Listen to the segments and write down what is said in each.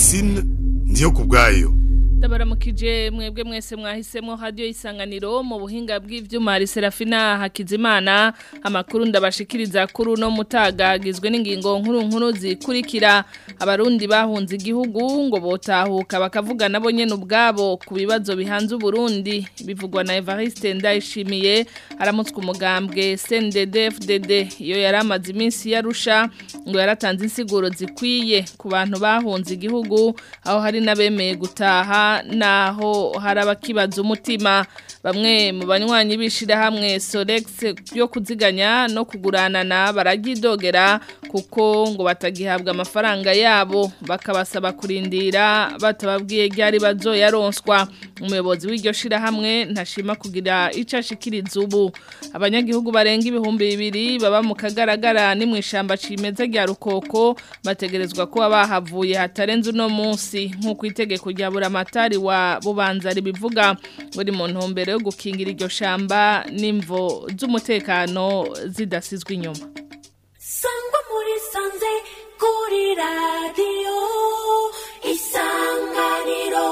Francine ndiyo kubwayo Ndabaramukije mwebwe mwese mwahisemo radio isanganiro mu buhinga bw'ivyuma hari Serafina Hakizimana amakuru ndabashikiriza kuri no mutagagizwe n'ingingo nkuru nkuru zikurikira abarundi bahunze igihugu ngo botahuka bakavuga nabo nyene ubwabo ku bibazo bihanze Burundi bivugwa na Evariste Ndayishimiye aramutswe umugambwe CNDD-FDD iyo yaramaze iminsi yarusha ngo yaratanze insiguro zikwiye ku bantu bahunze igihugu aho hari nabemeye gutaha naho hari abakibaza umutima bamwe mu banywanyi b'ishyirahamwe Solex yo kuziganya no kuguranana baragidogera kuko ngo batagihabwa amafaranga yabo bakabasaba kurindira batababwiye ryari bazoyaronswa umuyobozi w'iryo shyirahamwe ntashima kugira icyo ashikiriza ubu abanyagihugu barenga ibihumbi bibiri baba mu kagaragara ni mu ishyamba cimeza rya rukoko bategerezwa kuba bahavuye hatarenze uno munsi nk'uko itegeko rya buramatari wa bubanza ribivuga buri mu ntumbero yo gukingira iryo shamba n'imvo z'umutekano zidasizwe inyuma sangwa muri sanze kuri radiyo isanganiro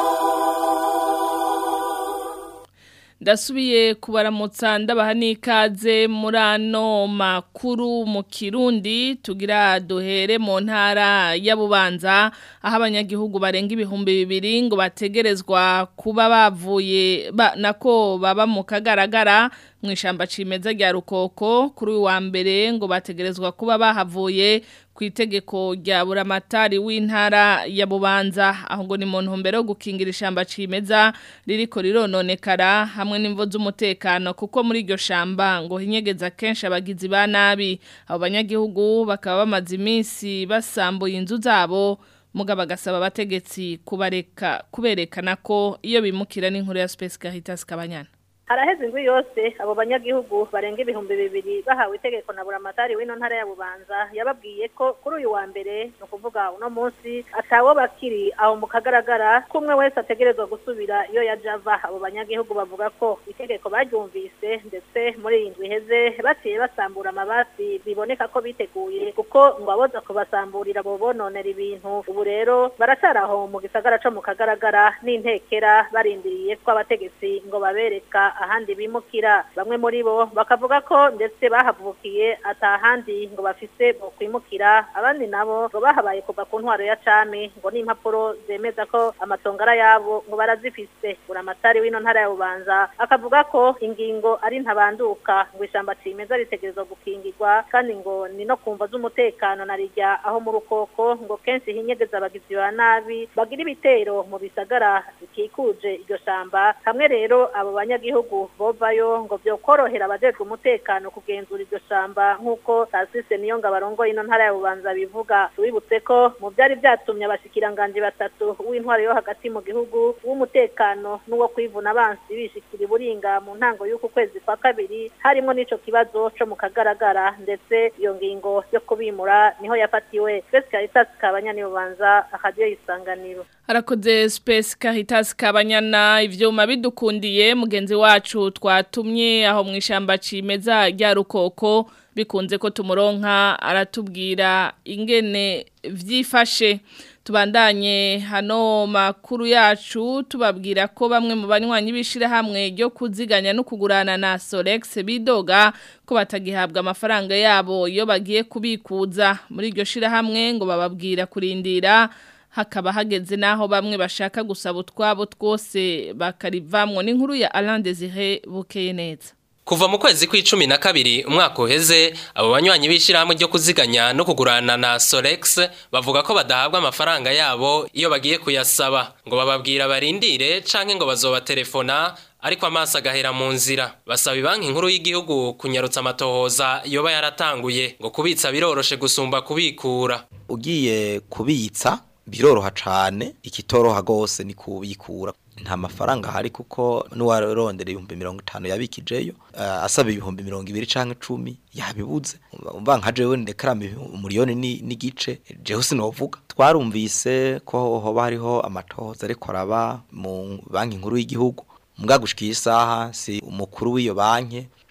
ndasubiye kubaramutsa ndabaha n'ikaze muri ano makuru mu kirundi tugira duhere mu ntara ya bubanza aho abanyagihugu barenga ibihumbi bibiri ngo bategerezwa kuba bavuye nako baba mu kagaragara mu ishyamba cimeza rya rukoko kuri uyu wa mbere ngo bategerezwa kuba bahavuye ku itegeko rya buramatari w'intara ya bubanza aho ngo ni mu ntumbero yo gukingira ishyamba cimeza ririko rirononekara hamwe n'imvo z'umutekano kuko muri iryo shamba ngo hinyegeza kenshi abagizi ba nabi abo banyagihugu bakaba bamaze iminsi basambuye inzu zabo mugabo agasaba abategetsi kubareka kuberekana ko iyo bimukira n'inkuru ya Space Caritas Kabanyana haraheze indwi yose abo banyagihugu barenga ibihumbi bibiri bahawe itegeko na buramatari w'ino ntara ya bubanza yababwiye ko kuri uyu wa mbere ni ukuvuga uno munsi atawo bakiri aho mu kagaragara kumwe wese ategerezwa gusubira iyo yaje ava abo banyagihugu bavuga ko itegeko baryumvise ndetse muri iyi ndwi iheze baciye basambura amabati biboneka ko biteguye kuko ngo aboza kubasamburira bo bononera ibintu ubu rero baracari aho mu gisagara co mu kagaragara n'intekera barindiriye ko abategetsi ngo babereka ahandi bimukira bamwe muri bo bakavuga ko ndetse bahavukiye atahandi ngo bafise bo kwimukira abandi nabo ngo bahabaye kuva ku ntwaro ya cami ngo n'impapuro zemeza ko amatongara yabo ngo barazifise buramatari w'ino ntara ya bubanza akavuga ko ingingo ari ntabanduka ngo ishamba cimeza ritegerezwa gukingirwa kandi ngo ni no kumva z'umutekano na rijya aho mu rukoko ngo kenshi hinyegeza abagizi ba nabi bagira ibitero mu bisagara bikikuje iryo shamba hamwe rero abo banyagihugu bovayo ngo byokorohera abajejwe umutekano kugenzura iryo shamba nk'uko tasise niyo ngo abarongoye ino ntara ya bubanza bivuga tubibutse ko mu byari byatumye abashikiranganji batatu w'intwaro yo hagati mu gihugu w'umutekano n'uwo kwivuna abansi bishikira iburinga mu ntango y'uku kwezi kwa kabiri harimo n'ico kibazo co mu kagaragara ndetse iyo ngingo yo kubimura niho yafatiwe Space Caritas kabanyani bubanza akadiyo isanganiro harakoze Space Caritas kabanyana ivyuma bidukundiye mugenzi wacu twatumye aho mu ishamba cimeza rya rukoko bikunze ko tumuronka aratubwira ingene vyifashe tubandanye hano makuru yacu tubabwira ko bamwe mu banywanyi b'ishirahamwe ryo kuziganya no kugurana na Solex bidoga ko batagihabwa amafaranga yabo iyo bagiye kubikuza muri iryo shirahamwe ngo bababwira kurindira hakaba hageze naho bamwe bashaka gusaba utwabo twose bakarivamwo n'inkuru ya Alain Desire bukeye neza Kuva mu kwezi kw'icumi na kabiri umwaka uheze abo banywanyi b'ishirahamwe ryo kuziganya no kugurana na Solex bavuga ko badahabwa amafaranga yabo iyo bagiye kuyasaba ngo bababwira barindire canke ngo bazobaterefona ariko amaso agahera mu nzira basaba banki nkuru y'igihugu kunyarutsa amatohoza yoba yaratanguye ngo kubitsa biroroshe gusumba kubikura ugiye kubitsa biroroha cane ikitoroha gose ni kubikura nta mafaranga hari kuko n'uwarondera ibihumbi mirongo itanu yabikijeyo uh, asaba ibihumbi mirongo ibiri canke cumi yabibuze umva nka jewe ndekarama umuriyoni n'igice jewe sinovuga twarumvise ko hoba hariho amatohoza ariko araba mu banki nkuru y'igihugu mbwa gushika isaha si umukuru w'iyo banki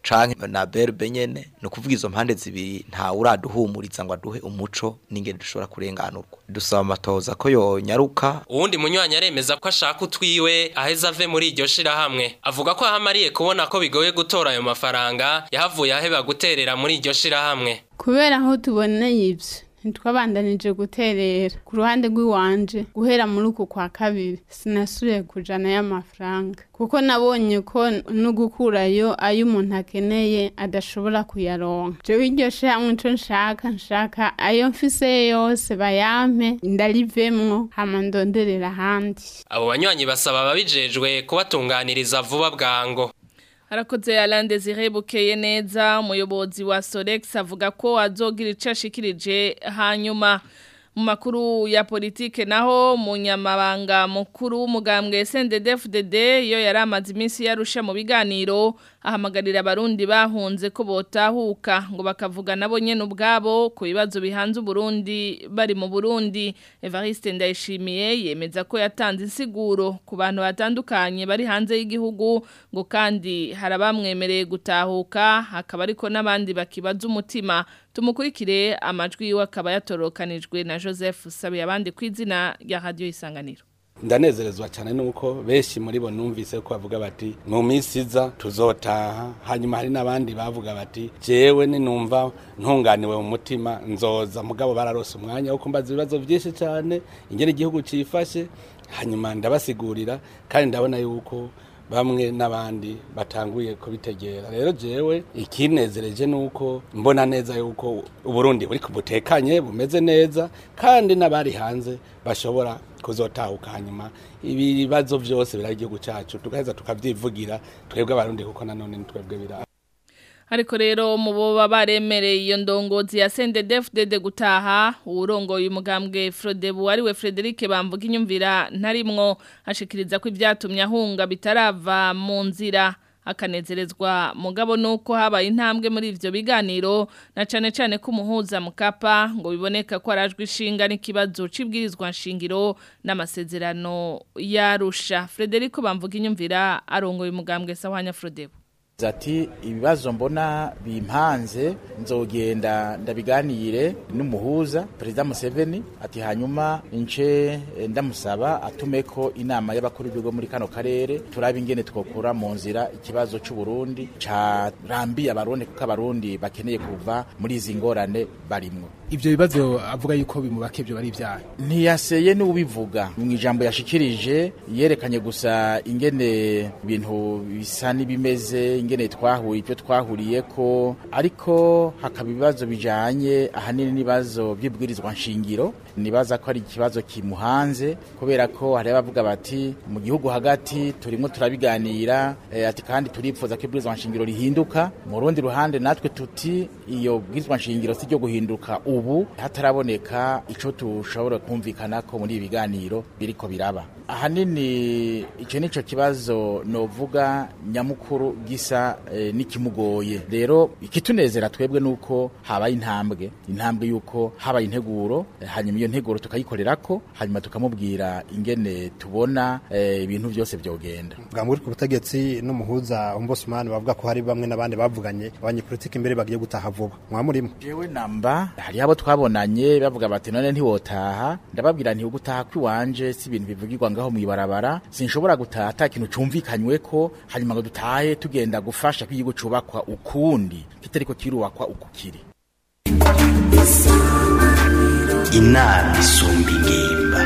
canke na berbe nyene no kuvuga izo mpande zibiri nta uraduhumuriza ngo aduhe umuco n'ingene dushobora kurenganurwa dusaba amatoza ko yonyaruka uwundi munywanyi aremeza ko ashaka utwiwe aheza ave muri iryo shirahamwe avuga ko ahamariye kubona ko bigoye gutora ayo mafaranga yahavuye aheba guterera muri iryo shirahamwe kubera aho tuboneye ibyo ntitwabandanije guterera ku ruhande rw'iwanje guhera muri uku kwa kabiri sinasubiye kujana y'amafaranga kuko nabonye ko no gukurayo ayo umuntu akeneye adashobora kuyaronka jewe iryo shamwe ico nshaka nshaka ayo mfise yose bayampe ndarivemwo hama ndonderera ahandi abo banywanyi basaba ababijejwe kubatunganiriza vuba bwango Harakoze Alain Desire bukeye neza umuyobozi wa Solex avuga ko azogira ico ashikirije hanyuma mu makuru ya politike naho munyamabanga mukuru w'umugambwe SNDD-FDD iyo yari amaze iminsi yarusha mu biganiro ahamagarira abarundi bahunze ko botahuka ngo bakavuga nabo nyene ubwabo ku bibazo bihanze Burundi bari mu Burundi Evariste Ndayishimiye yemeza ko yatanze insiguro ku bantu batandukanye bari hanze y'igihugu ngo kandi harabamwemereye gutahuka hakaba ariko n'abandi bakibaza umutima tumukurikire amajwi yiwe akaba yatorokanijwe na Joseph Sabiye abandi ku izina rya Radio Isanganiro ndanezerezwa cyane nuko benshi muri bo numvise ko bavuga bati mu minsi iza tuzotaha hanyuma hari n'abandi bavuga bati jewe ninumva ntunganiwe mu mutima nzoza mugabo bararose umwanya wo kumbaza ibibazo byinshi cyane ingene igihugu cifashe hanyuma ndabasigurira kandi ndabona yuko bamwe n'abandi batanguye kubitegera rero jewe ikinezereje nuko mbona neza yuko uburundi buri kubutekanye bumeze neza kandi n'abari hanze bashobora kuzotahuka hanyuma ibibazo byose biri igihugu cyacu tugaheza tukabyivugira twebwe abarundi kuko nanone ni twebwe bira ariko rero mu boba baremereye iyo ndongozi ya CNDD-FDD gutaha urongoye umugambwe Frodebu ariwe Frederic bamvuga inyumvira ntarimwo ashikiriza ko ibyatumye ahunga bitarava mu nzira akanezerezwa mugabo nuko habaye intambwe muri ivyo biganiro na cane cane ko umuhuza mukapa ngo biboneka ko arajwe ishinga n'ikibazo cibwirizwa nshingiro n'amasezerano yarusha Frederico bamvuga inyumvira arongoye umugambwe Sawanya Frodebu ati ibibazo mbona bimpanze nzogenda ndabiganire n'umuhuza perezida Museveni ati hanyuma nce ndamusaba atume ko inama y'abakuru b'ibigo muri kano karere turaba ingene twokura mu nzira ikibazo cy'u Burundi carambiye abarundi kuko abarundi bakeneye kuva muri izi ngorane barimwo ivyo bibazo avuga yuko bimubake byo bari ibyaha ntiyaseye n'ubivuga mu ijambo yashikirije yerekanye gusa ingene ibintu bisa n'ibimeze ingene twahuye ibyo twahuriye ko ariko hakaba ibibazo bijanye ahanini n'ibibazo by'ibwirizwa nshingiro nibaza ko ari ikibazo kimuhanze kubera ko hari abavuga bati mu gihugu hagati turimo turabiganira e, ati kandi turipfuza ko ibwirizwa nshingiro rihinduka mu rundi ruhande natwe tuti iyo bwirizwa nshingiro si ryo guhinduka ubu hataraboneka ico tushobora kumvikana ko muri ibi biganiro biriko biraba ahanini icyo nico kibazo novuga nyamukuru gisa e, n'ikimugoye rero ikitunezera twebwe nuko habaye intambwe intambwe yuko habaye integuro e, hanyuma iyo nteguro tukayikorera ko hanyuma tukamubwira ingene tubona ibintu e, byose byogenda bwamburi ku butegetsi n'umuhuza umbosumani bavuga ko hari bamwe n'abandi bavuganye abanyepolitiki imbere bagiye gutaha vuba mwamurimo jewe namba hari abo twabonanye bavuga bati none ntiwotaha ndababwira nti ugutaha kwiwanje si ibintu bivugirwa ngaho mwibarabara sinshobora gutaha ata kintu cumvikanywe ko hanyuma ngo dutahe tugenda gufasha ko igihugu cubakwa ukundi kitariko kirubakwa uku kiri inama isumba ingimba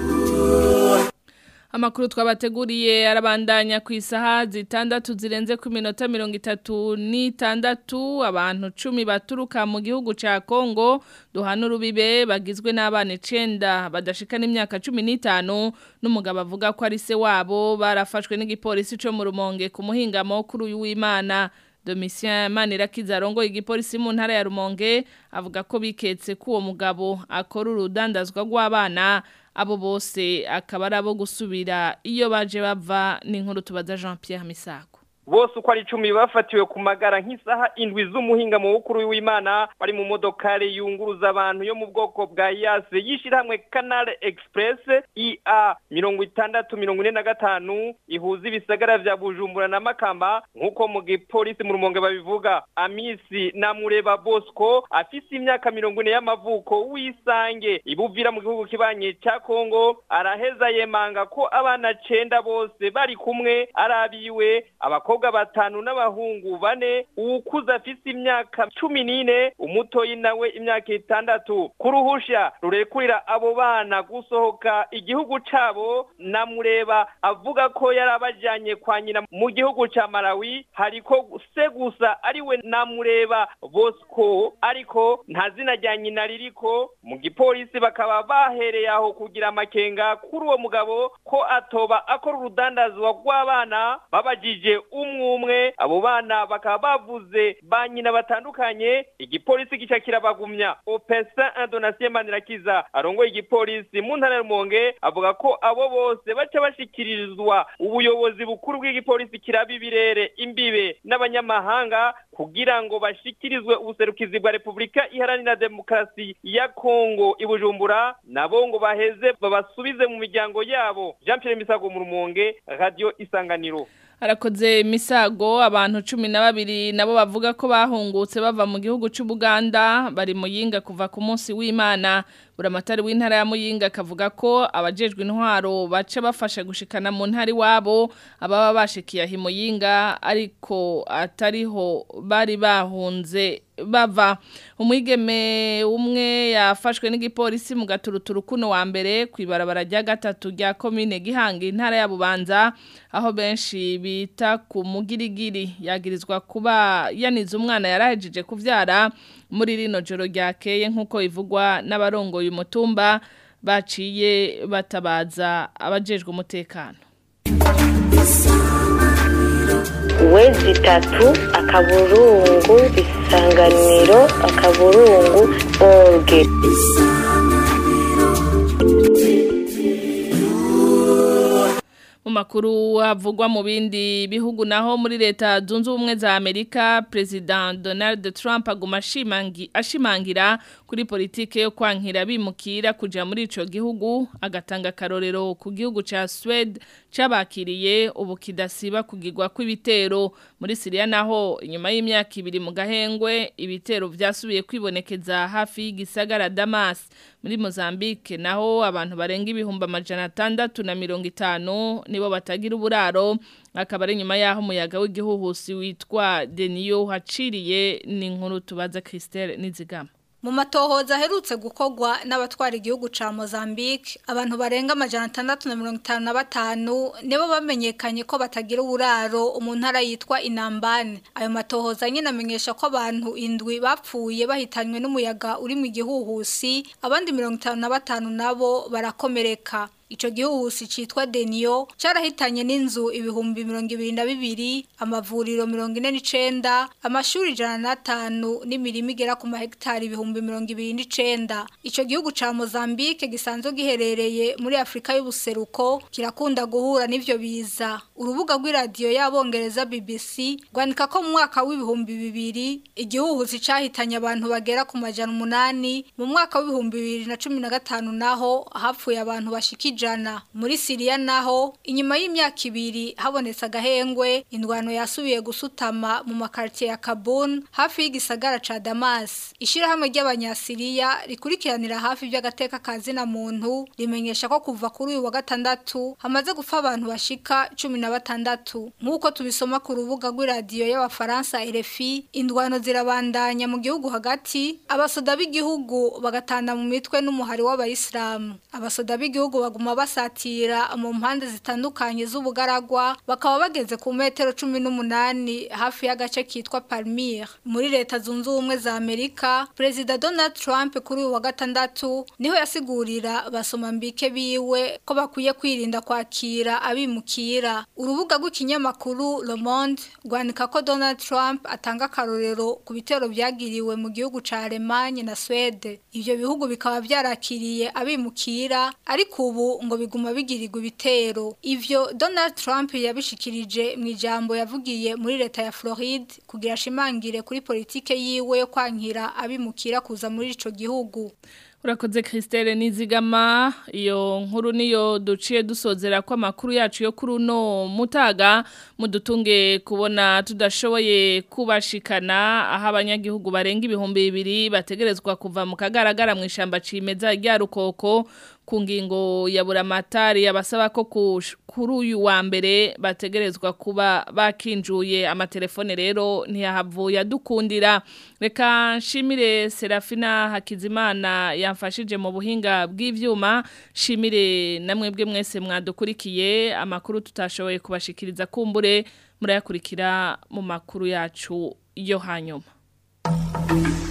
Amakuru twabateguriye arabandanya ku isaha zitandatu zirenze ku minota mirongo itatu n'itandatu abantu cumi baturuka mu gihugu ca Kongo duhana urubibe bagizwe n'abana icenda badashika n'imyaka cumi n'itanu n'umugabo avuga ko ari se wabo barafashwe n'igipolisi co mu rumonge ku muhingamo kuri uyu w'Imana Domitien Manirakiza arongo igipolisi mu ntara ya Rumonge avuga ko biketse ko uwo mugabo akora urudandazwa rw'abana abo bose akaba ari abo gusubira iyo baje bava n'inkuru tubaza Jean Pierre Misako bose uko ari icumi bafatiwe ku magara nk'isaha indwi z'umuhinga mu bukuru w'imana bari mu modokari yunguruza abantu yo mu bwoko bwa yase yishyirahamwe canal express ia mirongo itandatu mirongo ine na gatanu ihuza ibisagara vya bujumbura na makamba nk'uko mu gipolisi mu rumonge babivuga amisi na mureba bosco afise imyaka mirongo ine y'amavuko w'isange ibuvira mu gihugu kibanye ca kongo araheza yemanga ko abana cenda bose bari kumwe arabiwe abakobwa batanu n'abahungu bane uwukuze afise imyaka cumi n'ine umutoyi nawe imyaka itandatu kuruhusha rurekurira abo bana gusohoka igihugu cabo na mureba avuga ko yari abajanye kwa nyina mu gihugu ca malawi hariko se gusa ariwe na mureba bosco ariko nta zina rya nyina ririko mu gipolisi bakaba bahereye aho kugira amakenga kuri uwo mugabo ko atoba akora urudandazwa rw'abana babajije umwe umwe abo bana bakaba bavuze ba nyina batandukanye igipolisi gica kirabagumya opesa indonasiyo manirakiza arongoye igipolisi mu ntara y'umonge avuga ko abo bose baca bashikirizwa ubuyobozi bukuru bw'igipolisi kiraba ibirere imbibe n'abanyamahanga kugira ngo bashikirizwe ubuserukizi bwa repubulika iharanira demokarasi ya kongo i bujumbura nabo ngo baheze babasubize mu miryango yabo jean pierre misago mu rumonge radio isanganiro harakoze misago abantu cumi na babiri nabo bavuga ko bahungutse bava mu gihugu cy'ubuganda bari mu yinga kuva ku munsi w'imana buramatari w'intara ya muyinga akavuga ko abajejwe intwaro baca bafasha gushikana mu ntari wabo ababa bashikiye aho muyinga ariko atariho bari bahunze bava umwigeme umwe yafashwe n'igipolisi mu gaturuturu kuno wa mbere ku ibarabara rya gatatu rya komine gihanga intara ya bubanza aho benshi bita ku mugirigiri yagirizwa kuba yanize umwana yarahejeje kuvyara muri rino joro ryakeye nk'uko ivugwa n'abarongoye umutumba baciye batabaza abajejwe umutekano wezi itatu akaburungu isanganiro akaburungu orge mu makuru havugwa mu bindi bihugu naho muri leta zunze ubumwe za Amerika President Donald Trump aguma ashimangi ashimangira kuri politike yo kwankira bimukira kuja muri ico gihugu agatanga karorero ku gihugu ca Sweden cabakiriye ubu kidasiba kugirwa kw'ibitero muri Syria naho inyuma y'imyaka ibiri mu gahengwe ibitero vyasubiye kwibonekeza hafi y'igisagara Damas muri Mozambique naho abantu barenga ibihumbi amajana atandatu na mirongo itanu nibo batagira uburaro akaba ari nyuma yaho umuyaga w'igihuhusi witwa Denio haciriye ni inkuru tubaza Christelle Nizigama mu matohoza aherutse gukorwa n'abatwara igihugu ca Mozambique abantu barenga amajana atandatu na mirongo itanu na batanu nibo bamenyekanye ko batagira uburaro mu ntara yitwa Inambane ayo matohoza nyine amenyesha ko abantu indwi bapfuye bahitanywe n'umuyaga uri mu gihuhusi abandi mirongo itanu na batanu nabo barakomereka Ico gihuhusi citwa Denio carahitanye n'inzu ibihumbi mirongo ibiri na bibiri amavuriro mirongo ine n'icenda amashuri ijana na tanu n'imirima igera ku mahegitari ibihumbi mirongo ibiri n'icenda ico gihugu ca Mozambique gisanzwe giherereye muri Afrika y'ubuseruko kirakunda guhura n'ivyo biza urubuga rw'iradiyo y'abongereza BBC rwandika ko mu mwaka w'ibihumbi bibiri igihuhusi cahitanye abantu bagera ku majana umunani mu mwaka w'ibihumbi bibiri na cumi na gatanu naho hapfuye abantu bashikije ijana muri Syria naho inyuma y'imyaka ibiri habonetse agahengwe indwano yasubiye gusutama mu makartier ya Kabul hafi y'igisagara ca Damas ishirahamwe ry'abanyasiriya rikurikiranira hafi by'agateka kazina muntu rimenyesha ko kuva kuri uyu wa gatandatu hamaze gupfa abantu bashika 16 nkuko tubisoma ku rubuga rw'iradiyo y'abafaransa RFI indwano zirabandanya mu gihugu hagati abasoda b'igihugu bagatanda mu mitwe n'umuhari w'abayisilamu abasoda b'igihugu baguma basatira mu mpande zitandukanye z'ubugaragwa bakaba bageze ku metero cumi n'umunani hafi y'agace kitwa Palmyre muri leta zunze ubumwe za Amerika Perezida Donald Trump kuri uyu wa gatandatu niho yasigurira basoma mbike biwe ko bakwiye kwirinda kwakira abimukira urubuga rw'ikinyamakuru Le Monde rwandika ko Donald Trump atanga akarorero ku bitero byagiriwe mu gihugu ca Allemagne na Swede ivyo bihugu bikaba byarakiriye abimukira ariko ubu ngo biguma bigirirwa ibitero ivyo Donald Trump yabishikirije mu ijambo yavugiye muri leta ya Floride kugira ashimangire kuri politike yiwe yo kwankira abimukira kuza muri ico gihugu Urakoze Christelle Nizigama iyo nkuru niyo duciye dusozera ko amakuru yacu yo kuri uno mutaga mudutunge kubona tudashoboye kubashikana aho abanyagihugu barenga ibihumbi bibiri bategerezwa kuva mu kagaragara mu ishamba cimeza rya rukoko ku ngingo ya buramatari yabasaba ko kuri uyu wa mbere bategerezwa kuba bakinjuye amatelefone rero ntiyahavuye adukundira reka nshimire Serafina Hakizimana yamfashije mu buhinga bw'ivyuma shimire namwe bwe mwese mwadukurikiye amakuru tutashoboye kubashikiriza kumbure murayakurikira mu makuru yacu yo hanyuma